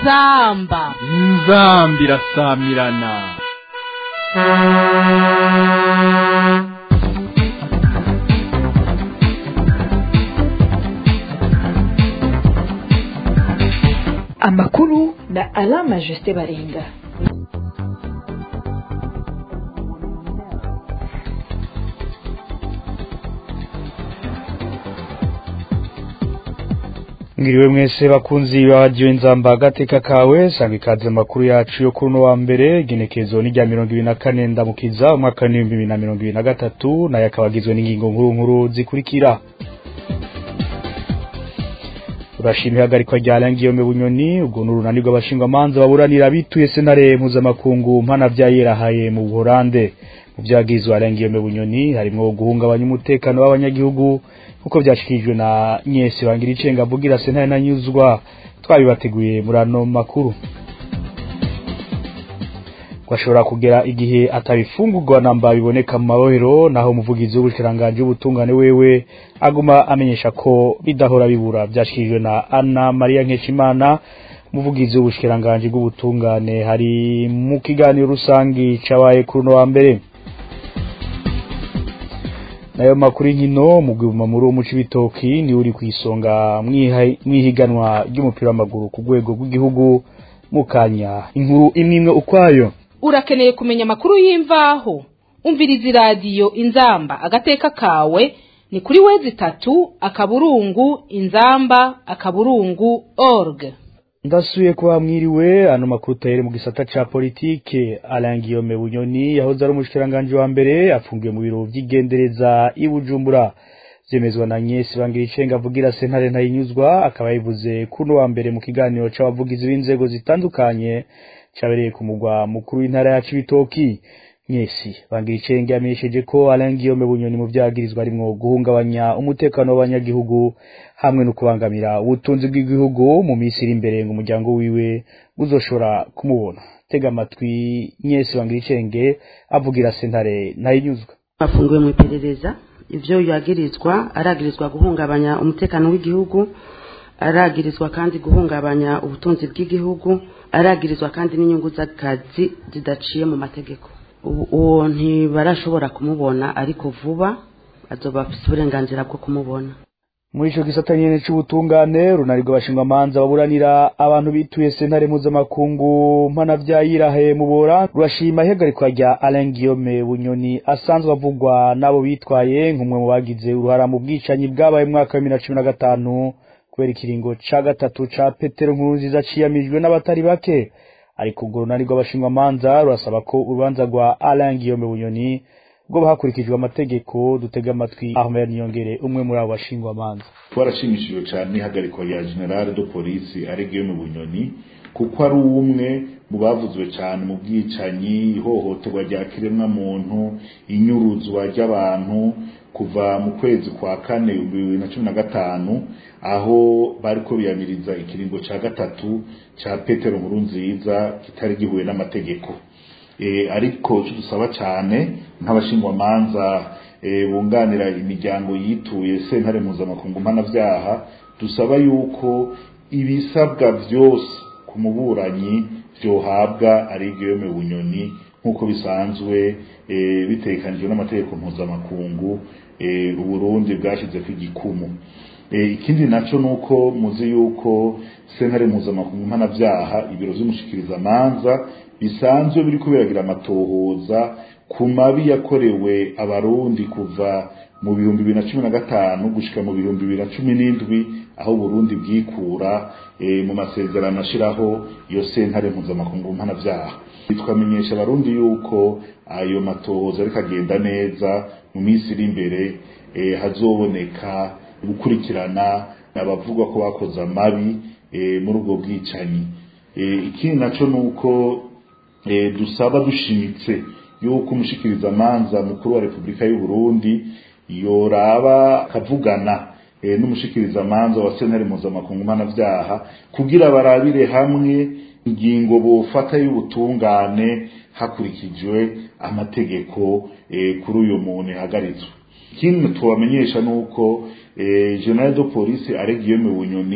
inzamba inzambi irasamirana amakuru na alama jusite baringa ngiriwe mwese bakunzi ba radiyo inzamba agateka kawe sanga ikaze amakuru yacu yo kuri uno wa mbere igenekezo ni rya mirongo ibiri na kane ndamukiza umwaka w'ibihumbi bibiri na mirongo ibiri na gatatu nayo akaba agizwe n'ingingo nkuru nkuru zikurikira urashima ihagarikwa rya Langiyome Bunyoni ubwo n'urunani rw'abashingwamanza baburanira bituye sentare mpuzamakungu mpana vya yerahaye mu Buholande mu vyagizwe Langiyome Bunyoni harimwo guhungabanya umutekano w'abanyagihugu nkuko vyashikirijwe na Nyesi bangira icenga avugira sentare nanyuzwa twabibateguye muri ano makuru kwashobora kugera igihe atabifungurwa namba biboneka mu mabohero naho umuvugizi w'ubushikiranganje w'ubutungane wewe aguma amenyesha ko bidahora bibura byashikirijwe na Anna Maria Nkeshimana umuvugizi w'ubushikiranganje bw'ubutungane hari mu kiganiro rusangi cabaye kuri no wa mbere nayo makuru y'inkino mu gwuma muri umuci bitoki ni uri kwisonga mwihiganwa ry'umupira w'amaguru ku rwego rw'igihugu mukanya inkuru imwe imwe ukwayo urakeneye kumenya amakuru y'imvaho umviriza iradiyo inzamba agateka kawe ni kuri wezi itatu akaburungu inzamba akaburungu org ndasuye kuba mwiriwe ano makuru tahere mu gisata ca politike Alain Guillaume Bunyoni yahoze ari umushikiranganje wa mbere afungiwe mu biro vy'igendereza i Bujumbura zemezwa na Nyesi bangira icenga avugira sentare ntayinyuzwa akaba yivuze kuno wa mbere mu kiganiro c'abavugizi b'inzego zitandukanye cabereye ku mugwa mukuru w'intara ya Cibitoki Nyesi bangira icenge yamenyesheje ko Alain Guillaume Bunyoni mu vyagirizwa arimwo guhungabanya umutekano w'abanyagihugu hamwe no kubangamira ubutunzi bw'igihugu mu minsi iri imbere ngo umuryango wiwe uzoshobora kumubona tega amatwi Nyesi bangira icenge avugira sentare ntayinyuzwa bafungiwe mu iperereza ivyo yagirizwa aragirizwa guhungabanya umutekano w'igihugu aragirizwa kandi guhungabanya ubutunzi bw'igihugu aragirizwa kandi n'inyungu z'akazi zidaciye mu mategeko uwo ntibarashobora kumubona ariko vuba azoba afise uburenganzira bwo kumubona muri ico gisata nyene c'ubutungane runarigwa abashingwamanza baburanira abantu bituye sentare mpuzamakungu mpana vya yirahe mu bora rurashima ihagarikwa rya Alain Guillaume Bunyoni asanzwe avugwa n'abo bitwaye nk'umwe mu bagize uruhara mu bwicanyi bwabaye mu mwaka wa bibiri na cumi na gatanu kubera ikiringo ca gatatu ca Petero Nkurunziza ciyamijwe n'abatari bake ariko ubwo runani rw'abashingwamanza rurasaba ko urubanza rwa Alain Guillaume Bunyoni bwo hakurikijwe amategeko dutega amatwi Ahmed Niyongere umwe muri abo bashingwamanza twarashimishijwe cyane n'ihagarikwa rya General de Police ari Guillaume Bunyoni kuko ari umwe mu bavuzwe cyane mu bwicanyi ihohoterwa rya kiremwa muntu inyuruzwa ry'abantu kuva mu kwezi kwa kane bibiri na cumi na gatanu aho bariko biyamiriza ikiringo ca gatatu ca Petero Nkurunziza kitari gihuye n'amategeko e, ariko cyo dusaba cyane nk'abashingwamanza e, bunganira imiryango yituye sentare mpuzamakungu mpanavyaha dusaba yuko ibisabwa vyose ku muburanyi vyohabwa ari Guillaume Bunyoni nk'uko bisanzwe e, bitekanijwe n'amategeko mpuzamakungu e, uburundi bwashyize ku igikumu ikindi naco nuko muzi yuko sentare mpuzamakungu mpanavyaha ibiro vy'umushikirizamanza bisanzwe biriko biragira amatohoza ku mabi yakorewe abarundi kuva mu bihumbi bibiri na cumi na gatanu gushika mu bihumbi bibiri na cumi n'indwi aho Burundi bwikura e, mu masezerano ashiraho iyo sentare mpuzamakungu mpanavyaha twamenyesha abarundi yuko ayo matohoza ariko agenda neza mu minsi iri imbere e, hazoboneka gukurikirana abavugwa ko bakoze amabi e, muri ubwo bwicanyi e, ikindi naco nuko e, dusaba dushimitse yuko umushikirizamanza mukuru wa Repubulika y'u Burundi yoraba akavugana e, n'umushikirizamanza wa sentare mpuzamakungu mpanavyaha kugira barabire hamwe ingingo bofata y'ubutungane hakurikijwe amategeko e, kuri uyu muntu yahagaritswe ikindi tubamenyesha nuko eh, general de police ari Guillaume Bunyoni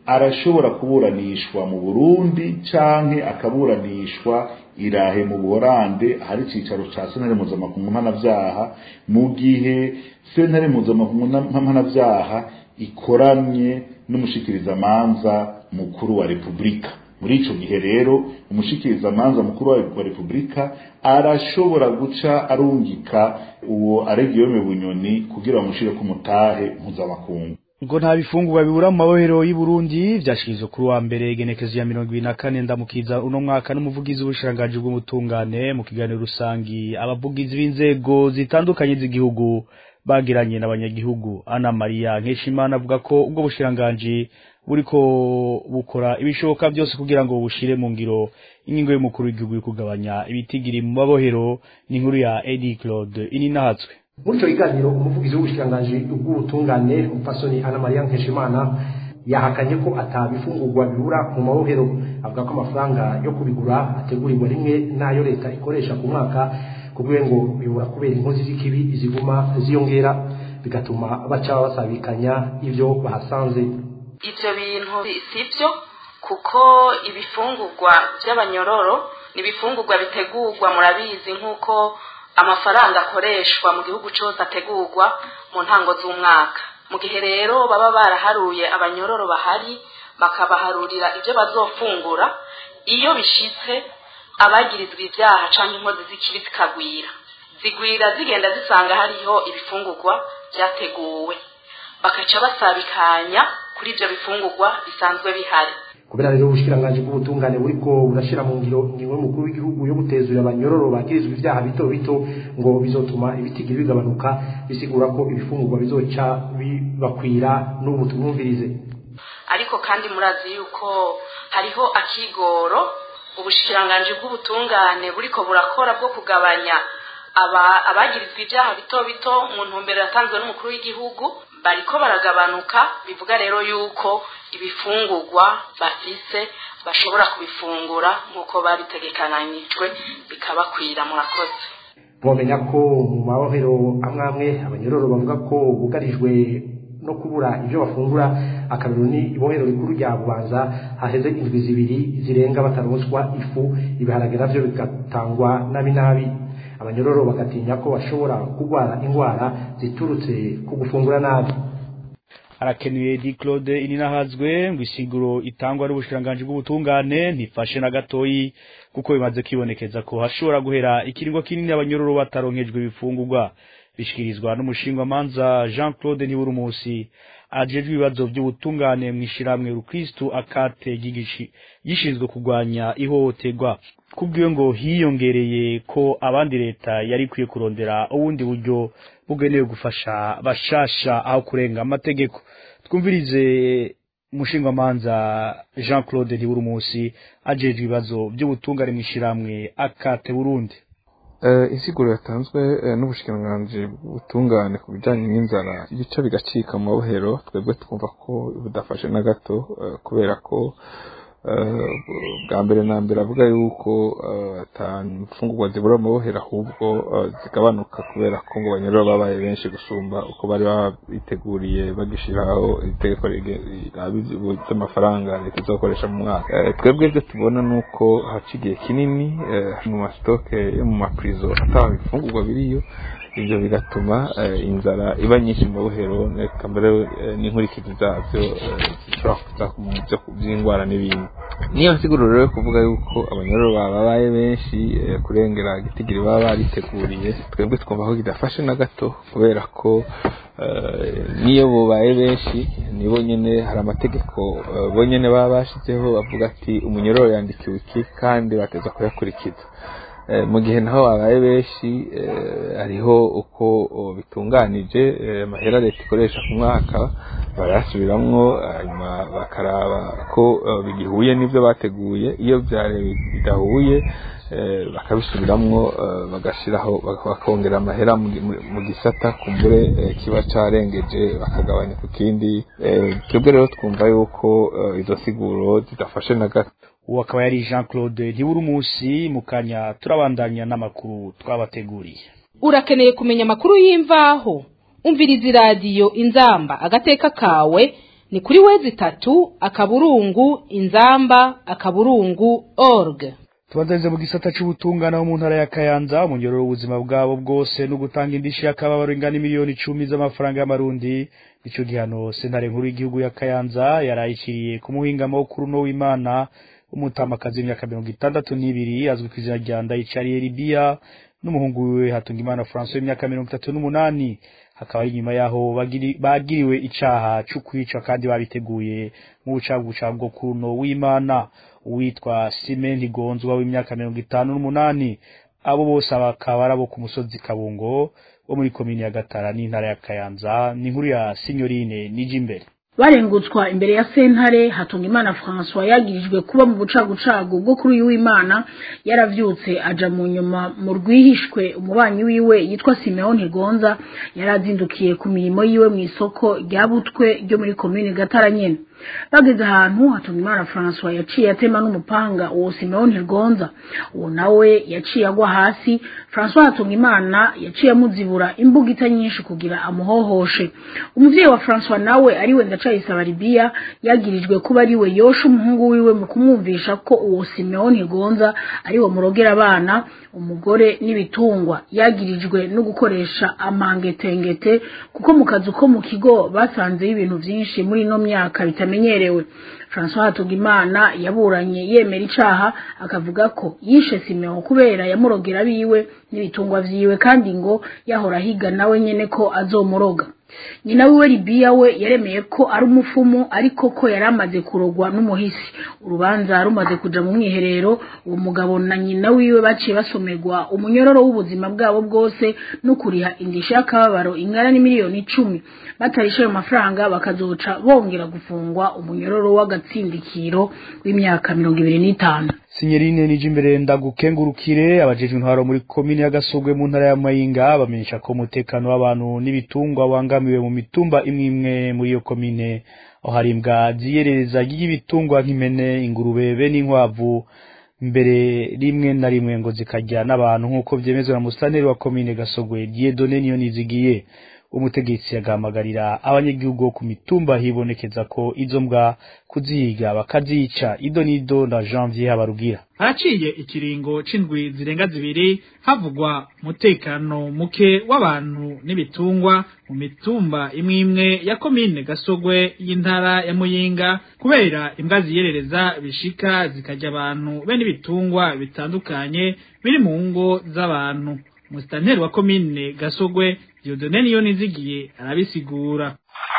arashobora kuburanishwa mu burundi canke akaburanishwa irahe mu buhorande ahari icicaro ca sentare mpuzamakungu mpanavyaha mu gihe sentare mpuzamakungu mpanavyaha ikoramye n'umushikirizamanza mukuru wa repubulika muri ico gihe rero umushikirizamanza mukuru wa repubulika arashobora guca arungika uwo aregiyome bunyoni kugira bamushire ku mutahe mpuzamakungu ngo nta bifungurwa bibura mu mabohero y'u Burundi vyashikirizwa kuri wa mbere igenekezo ya mirongo ibiri na kane ndamukiza uno mwaka n'umuvugizi w'ubushikiranganji bw'ubutungane mu kiganiro rusangi abavugizi b'inzego zitandukanye z'igihugu bagiranye n'abanyagihugu Ana Maria Nkeshimana avuga ko ubwo bushikiranganji buriko bukora ibishoboka byose kugira ngo bushire mu ngiro ingingo y'umukuru w'igihugu yo kugabanya ibitigiri mu mabohero n'inkuru ya Eddie Claude ininahatswe muri icyo kiganiro umuvugizi w'ubushikiranganji bw'ubutungane umupfasoni ana mariya nkeshimana yahakanye ko atabifungurwa bibura mu mabohero avuga ko amafaranga yo kubigura ategurirwa rimwe n'ayo leta ikoresha ku mwaka kubwe ngo bibura kubera inkozi z'ikibi ziguma ziyongera bigatuma baca basabikanya ibyo bahasanze ibyo bintu si byo kuko ibifungurwa by'abanyororo ni ibifungurwa bitegurwa murabizi nk'uko amafaranga akoreshwa mu gihugu cyose ategurwa mu ntango z'umwaka mu gihe rero baba baraharuye abanyororo bahari bakabaharurira ibyo bazofungura iyo bishitse abagirizwa ibyaha cyangwa inkozi z'ikibi zikagwira zigwira zigenda zisanga hariho ibifungurwa byateguwe bakaca basabikanya kuri ibyo bifungurwa bisanzwe bihari kubera rero ubushikiranganji bw'ubutungane buriko burashira mu ngiro ingingo y'umukuru w'igihugu yo gutezura abanyororo bagirizwa ibyaha bito bito ngo bizotuma ibitigiri bigabanuka bisigura ko ibifungurwa bizoca bibakwira n'ubu tumwumvirize ariko kandi murazi yuko hariho akigoro ubushikiranganji bw'ubutungane buriko burakora bwo kugabanya abagirizwa ibyaha bito bito mu ntumbero yatanzwe n'umukuru w'igihugu bariko baragabanuka bivuga rero yuko ibifungurwa bafise bashobora kubifungura nk'uko babitegekananijwe bikabakwira murakoze mwamenya ko mu mabohero amwe amwe abanyororo bavuga ko bugarijwe no kubura ibyo bafungura akarero ni ibohero rikuru rya bubanza haheze indwi zibiri zirenga bataronswa ifu ibiharage navyo bigatangwa nabi nabi abanyororo bagatinya ko bashobora kurwara indwara ziturutse ku gufungura nabi arakenuye di Claude ininahazwe ngo isiguro itangwa n'ubushikiranganji bw'ubutungane ntifashe na gatoyi kuko bimaze kwibonekeza ko hashobora guhera ikiringo kinini abanyororo bataronkejwe ibifungurwa bishikirizwa n'umushingwamanza Jean Claude Ntiburumusi ajejwe ibibazo by'ubutungane mu ishiramwe rukristu akate gigishi gishinzwe kurwanya ihohoterwa kubwiyo ngo hiyongereye ko abandi leta yari ikwiye kurondera ubundi buryo bugenewe gufasha bashasha aho kurenga amategeko twumvirize umushingwamanza Jean Claude Ntiburumusi ajejwe ibibazo by'ubutungane mu ishiramwe akate Burundi insiguro yatanzwe n'ubushikiranganji butungane ku bijyanye n'inzara ibice bigacika mu mabohero twebwe twumva ko budafashe na gato kubera ko bwa mbere na mbere avuga yuko imfungurwa zibura mu mabohero ahubwo zigabanuka kubera ko ngo banyura babaye benshi gusumba uko bari babiteguriye bagishyiraho itegeko ry'amafaranga leta izakoresha mu mwaka twebwe ibyo tubona ni uko haca igihe kinini mu masitoke yo mu mapurizo ataba ibifungurwa biriyo ibyo bigatuma inzara iba nyinshi mu mabohero reka mbere n'inkurikizi zabyo zishobora kuza mu by'indwara n'ibindi niyo nsiguro rero yo kuvuga yuko abanyororo babaye benshi kurengera igitigiri baba bariteguriye twebwe twumva ko kidafashe na gato kubera ko niyo bubaye benshi nibo nyine hari amategeko bonyine baba bashyizeho bavuga ati umunyororo yandikiwe iki kandi bateza kuyakurikiza mu gihe naho babaye benshi hariho uko bitunganije amahera leta ikoresha ku mwaka barayasubiramwo hanyuma bakaraba ko bigihuye n'ibyo bateguye iyo bidahuye bakabisubiramwo bagashyiraho bakongera amahera mu gisata kumbure kiba cyarengeje bakagabanya ku kindi twebwe rero twumva yuko izo siguro zidafashe na gato uwo akaba yari jean claude ntibura umunsi mu kanya turabandanya n'amakuru twabateguriye urakeneye kumenya amakuru y'imvaho umviriza iradiyo inzamba agateka kawe ni kuri wezi itatu akaburungu inzamba akaburungu org tubandarize mu gisata c'ubutungane mu ntara ya Kayanza umunyororo w'ubuzima bwabo bwose no gutanga indishi y'akababaro ingana miliyoni icumi z'amafaranga y'amarundi nico gihano sentare nkuru y'igihugu ya Kayanza yarayiciriye ku muhingamo kuri uno w'Imana umutamakazi w'imyaka mirongo itandatu n'ibiri azwi ku izina rya Ndayicariye Libia n'umuhungu wiwe Hatungimana François w'imyaka mirongo itatu n'umunani hakaba ari nyuma yaho bagiri, bagiriwe icaha co kwica kandi babiteguye mu bucagucago kuno w'Imana uwitwa Simen Ntigonzwa w'imyaka mirongo itanu n'umunani abo bose bakaba ari abo ku musozi Kabungo wo muri komini ya Gatara n'intara ya Kayanza ni inkuru ya Signorine Nijimbere barengutswa imbere ya sentare Hatungimana François yagirijwe kuba mu bucagucagu bwo kuri uyu w'Imana yaravyutse aja mu nyuma mu rwihishwe umubanyi wiwe yitwa Simeon Ntigonza yarazindukiye ku mirimo yiwe mu isoko rya Butwe ryo muri komine Gatara nyene bageze ahantu Hatungimana François yaciye atema n'umupanga uwo Simeon Ntigonza uwo nawe yaciye agwa hasi François Hatungimana yaciye amuzibura imbugita nyinshi kugira amuhohoshe umuvyeyi wa François nawe ari we ndacayisaba Libia yagirijwe kuba ari we yosha umuhungu wiwe mu kumwumvisha ko uwo Simeon Ntigonza ari we murogera abana umugore n'ibitungwa yagirijwe no gukoresha amangetengete kuko mu kazu ko mu kigo basanzeyo ibintu vyinshi muri ino myaka bitamenyerewe François Hatugimana yaburanye yemera icaha akavuga ko yishe Simeon kubera yamurogera biwe n'ibitungwa vyiwe kandi ngo yahora higa nawe nyene ko azomuroga nyina wiwe Libia we yaremeye ko ari umufumu ariko ko yaramaze kurogwa n'umuhisi urubanza rumaze kuja mu mwiherero uwo mugabo na nyina wiwe baciye basomerwa umunyororo w'ubuzima bwabo bwose no kuriha indishyi y'akababaro ingana n'imiliyoni icumi batarisha ayo mafaranga bakazoca bongera gufungwa umunyororo w'agatsindikiro w'imyaka mirongo ibiri n'itanu Signorine Nijimbere ndagukengurukire abajejwe intwaro muri komine ya Gasogwe mu ntara ya Mayinga bamenyesha ko umutekano w'abantu n'ibitungwa wangamiwe mu mitumba imwe imwe muri iyo komine aho hari imbwa ziyerereza ry'ibitungwa nk'impene ingurube be n'inkwavu mbere rimwe na rimwe ngo zikarya n'abantu nk'uko vyemezwa na musitanteri wa komine Gasogwe Dieudonne Niyonizigiye umutegetsi yagahamagarira abanyagihugu bo ku mitumba hibonekeza ko izo mbwa kuzihiga bakazica ido n'ido na janvier habarugira haraciye ikiringo c'indwi zirenga zibiri havugwa umutekano muke w'abantu n'ibitungwa mu mitumba imwe imwe ya komine gasogwe y'intara ya muyinga kubera imbwa ziyerereza bishika zikarya abantu be n'ibitungwa bitandukanye biri mu ngo z'abantu musitanteri wa komine gasogwe Dieudonne niyo nizigiye arabisigura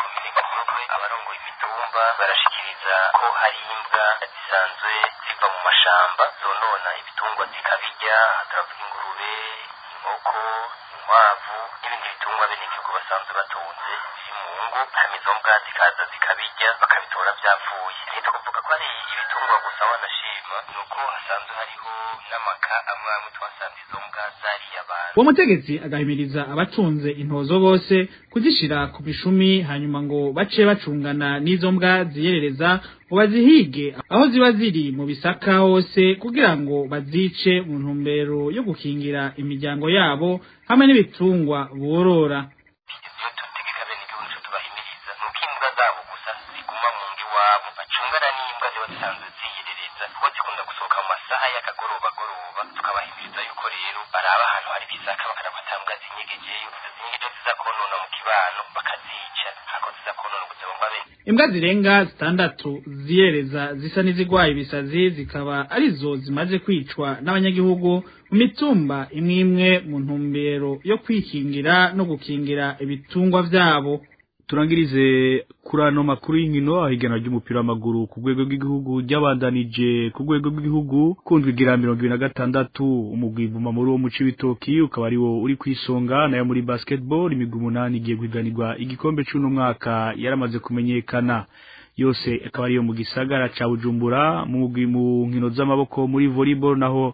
abarongoye imitumba barashikiriza ko hari imbwa zisanzwe ziva mu mashamba zonona ibitungwa zikabirya turavuga ingurube inkoko inkwavu n'ibindi bitungwa bene igihugu basanzwe batunze biri mu ngo hama izo mbwa zikaza zikabirya bakabitora vyapfuye ntitukuvuga ko ari ibitungwa gusa wanashima ni uko hasanzwe hariho n'amaka amwe amwe twasanze izo mbwa zariye abantu uwo mutegetsi agahimiriza abatunze intozo bose kuzishira ku mishumi hanyuma ngo bace bacungana n'izo mbwa ziyerereza ngo bazihige aho ziba ziri mu bisaka hose kugira ngo bazice mu ntumbero yo gukingira imiryango yabo hamwe n'ibitungwa borora iyo tutegeka bene igihugu nico tubahimiriza nuko imbwa zabo gusa ziguma mu ngo iwabo bacungana n'imbwa ziba zisanzwe ziyerereza kuko zikunda gusohoka mu masaha y'akagoroba goroba tukabahimiriza yuko rero baraba ahantu hari ibisaka bakaraba ata mbwa zinyegejeyo izo zinyegeje ziza konona mu kibano bakazica hako ziza konona ubuzima bwa bene imbwa zirenga zitandatu ziyereza zisa n'izigwaye ibisazi zikaba arizo zimaze kwicwa n'abanyagihugu mu mitumba imwe imwe mu ntumbero yo kwikingira no gukingira ibitungwa vyabo turangirize kuri ano makuru y'inkino ahiganwa ry'umupira w'amaguru ku rwego rw'igihugu ryabandanije ku rwego rw'igihugu kundwa igira mirongo ibiri na gatandatu umugwi muri wo mu cibitoki ukaba ari wo uri kw'isonga nayo muri basketball imigwi umunani igiye guhiganirwa igikombe c'uno mwaka yaramaze kumenyekana yose akaba ariyo mu gisagara ca bujumbura mu mugwi mu nkino z'amaboko muri volleyball naho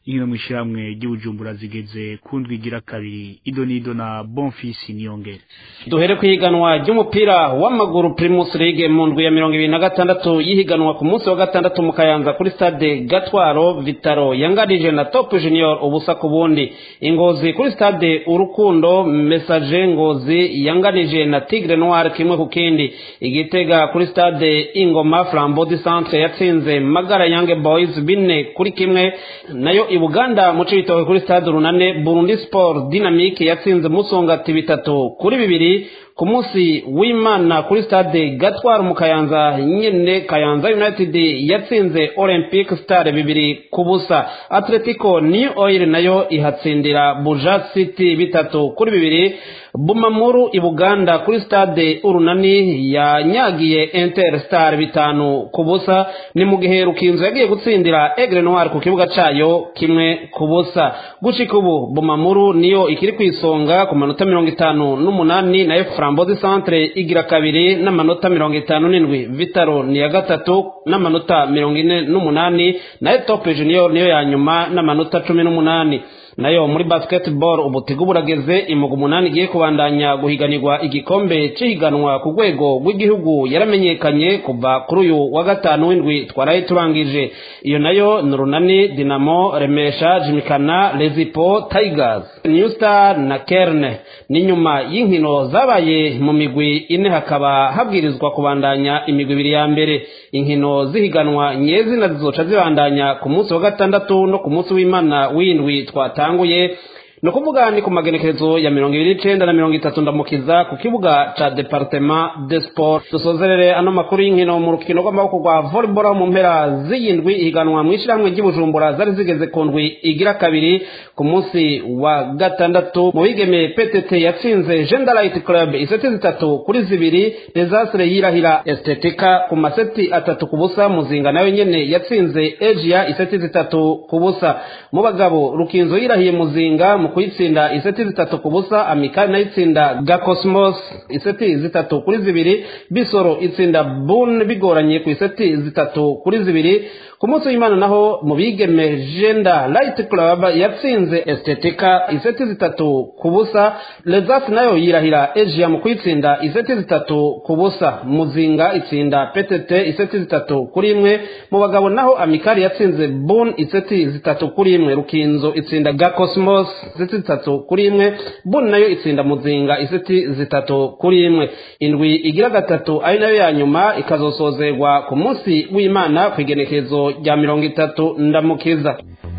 inkino mu ishyirahamwe ry'ubujumbura zigeze kundwi igira kabiri idonido na bonfisi niyongere duhere ku ihiganwa ry'umupira w'amaguru primus league mu ndwi ya mirongo ibiri na gatandatu yihiganwa ku munsi wa gatandatu mu kayanza kuri stade gatwaro vitaro yanganije na top junior ubusa ku bundi ingozi kuri stade urukundo message ngozi yanganije na tigre noir kimwe ku kindi igitega kuri stade ingoma flambeau du centre yatsinze magara yange boys bine kuri kimwe nayo i buganda mu cibitoke kuri stade runane burundi sport dynamique yatsinze musongati bitatu kuri bibiri ku munsi w'imana kuri stade gatwara mu kayanza nyene kayanza united yatsinze olympic star bibiri ku busa atletico new oil nayo ihatsindira buja city bitatu kuri bibiri bumamuru i buganda kuri stade urunani yanyagiye interstar bitanu ku busa ni mu gihe rukinzo yagiye gutsindira egre noir ku kibuga cayo kimwe ku busa gushika ubu bumamuru niyo ikiri ku isonga ku manota mirongo itanu n'umunani nayo frambozi centre igira kabiri n'amanota mirongo itanu n'indwi vitaro ni ya gatatu n'amanota mirongo ine n'umunani nayo top junior niyo ya nyuma n'amanota cumi n'umunani nayo muri basketball ubutigu burageze imuga umunani igiye kubandanya guhiganirwa igikombe cihiganwa ku rwego rw'igihugu yaramenyekanye kuva kuri uyu wa gatanu w'indwi twaraye turangije iyo nayo ni runani dinamo remesha jimikana lezipo tigers new star na kerne ni nyuma y'inkino zabaye mu migwi ine hakaba habwirizwa kubandanya imigwi ibiri ya mbere inkino zihiganwa nyezina zizoca zibandanya ku munsi wa gatandatu no ku munsi w'imana w'indwi twata yatanguye ni ukuvuga ni ku magenekerezo ya mirongo ibiri n'icenda na mirongo itatu ndamukiza ku kibuga ca departement de sport dusozerere ano makuru y'inkino mu rukino rw'amaboko rwa volleyball mu mpera z'iyindwi ihiganwa mu ishyirahamwe ry'ibujumbura zari zigeze ku ndwi igira kabiri ku munsi wa gatandatu mu bigeme ptt yatsinze gender light club iseti zitatu kuri zibiri desastre yirahira estetika ku maseti atatu ku busa muzinga nayo nyene yatsinze asia iseti zitatu ku busa mu bagabo rukinzo yirahiye muzinga mu kuyitsinda iseti zitatu ku busa amikali nayo itsinda gakosmos iseti zitatu kuri zibiri bisoro itsinda bun bigoranye ku iseti zitatu kuri zibiri ku munsi w'imana naho mu bigeme genda light club yatsinze estetika iseti zitatu ku busa lezas nayo yirahira asia mu kuyitsinda iseti zitatu ku busa muzinga itsinda ptt iseti zitatu kuri imwe mu bagabo naho amikali yatsinze bun iseti zitatu kuri imwe rukinzo itsinda gakosmos iseti zitatu kuri imwe bun nayo itsinda muzinga iseti zitatu kuri imwe indwi igira gatatu ari nayo ya nyuma ikazosozerwa ku munsi w'imana ku igenekerezo rya mirongo itatu ndamukiza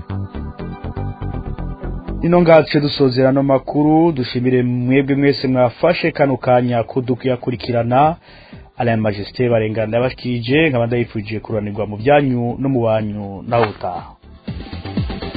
ino ngace dusozera ano makuru dushimire mwebwe mwese mwafashe kano kanya kudukuyakurikirana Alain Majesté barengana yabashikije nkaba ndayifuje kuranirwa mu byanyu no mu banyu naho utaha